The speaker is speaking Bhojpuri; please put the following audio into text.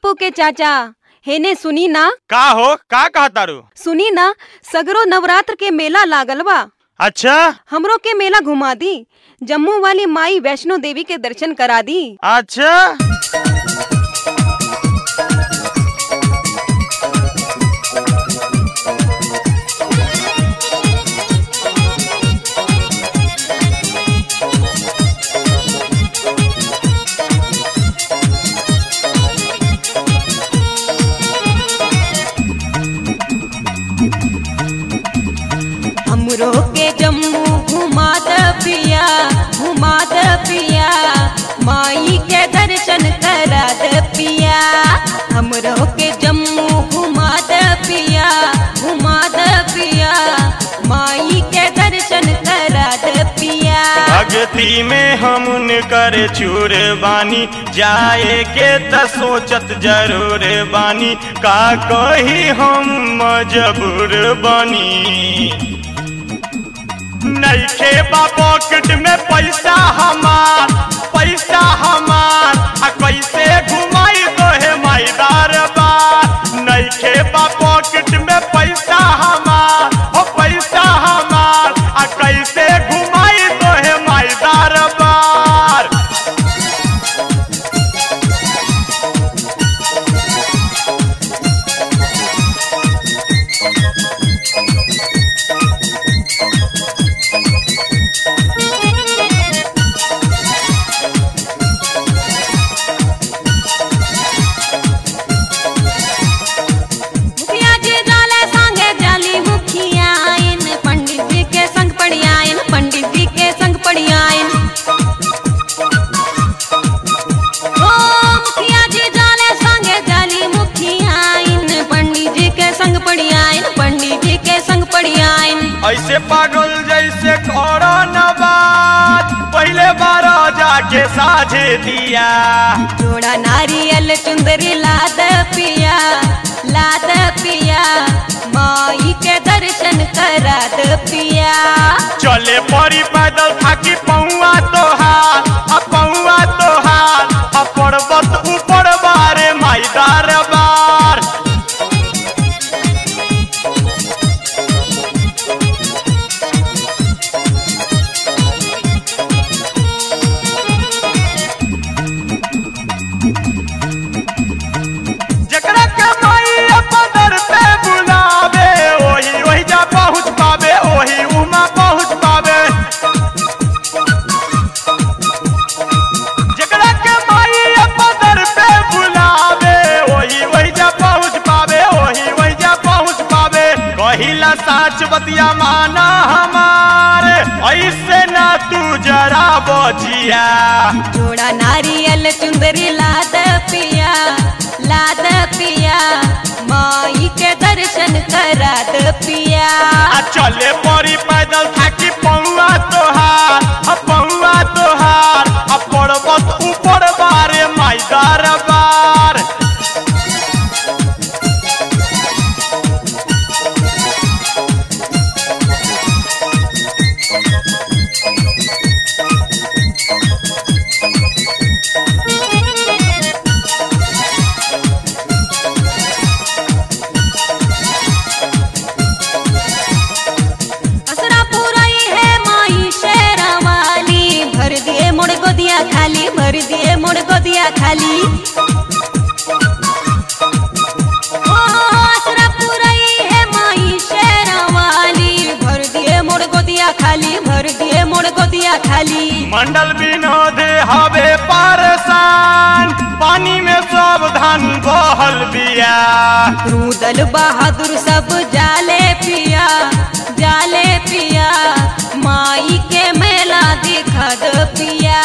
पप्पू के चाचा हेने सुनी ना का हो का कहा तारू सुनी ना सगरो नवरात्र के मेला लागल बा अच्छा हमरो के मेला घुमा दी जम्मू वाली माई वैष्णो देवी के दर्शन करा दी अच्छा हमरो के जम्मू घुमा द पिया घुमा द पिया माई के दर्शन करा द पिया हमरो के जम्मू घुमा द पिया घुमा द पिया माई के दर्शन करा द पिया भक्ति में हम कर चूर बानी जाए के त सोचत जरूर बानी का कही हम मजबूर बानी नईखे बा पॉकेट में पैसा हमार पैसा हमार आ कैसे घुमाई तो है माईदार बार नईखे बा पॉकेट में पैसा हमार हो पैसा हमार आ कैसे घुमाई तो है माईदार बार मुखिया जी जाले संगे जाली मुखिया आइन पंडित जी के संग पड़ी आइन पंडित जी के संग पड़ी आइन ओ मुखिया जी जाले संगे जाली मुखिया आइन पंडित जी के संग पड़ी आइन पंडित जी के संग पड़ी आइन ऐसे पागल जैसे करो न बात पहले बार जाके साझे दिया जोड़ा नारियल चुंदरी लाद पिया लाद पिया माई के दर्शन करा द पिया चले पड़ी पैदल थाकी पौआ तोहार आ पौआ तोहार आ पर्वत ऊपर बारे माईदार बार जकरा के माई पदर पे बुलावे ओही ओही जा पहुँच पावे ओही उमा पहुँच पावे जकरा के माई पदर पे बुलावे ओही ओही जा पहुँच पावे ओही ओही जा पहुँच पावे कहिला साच बतिया माना हमारे ऐसे ना तू जरा बचिया जोड़ा नारियल चुंदरी लाद पिया लाद पिया माई के दर्शन करा द पिया आ चले पड़ी पैदल थाकी पौआ तोहार आ पौआ तोहार आ पर्वत ऊपर बारे माईदार बार असरा पुराई है माई शेरा वाली भर दिए मोड़ गोदिया खाली भर दिए मोड़ गोदिया खाली ओ, असरा पुराई है माई शेरा वाली भर दिए मोड़ गोदिया खाली भर दिए मोड़ गोदिया खाली मंडल विनोद हवे पारसान पानी में सब धान बहल बिया रूदल बहादुर सब जाले पिया जाले पिया माई के मेला दिखा दो पिया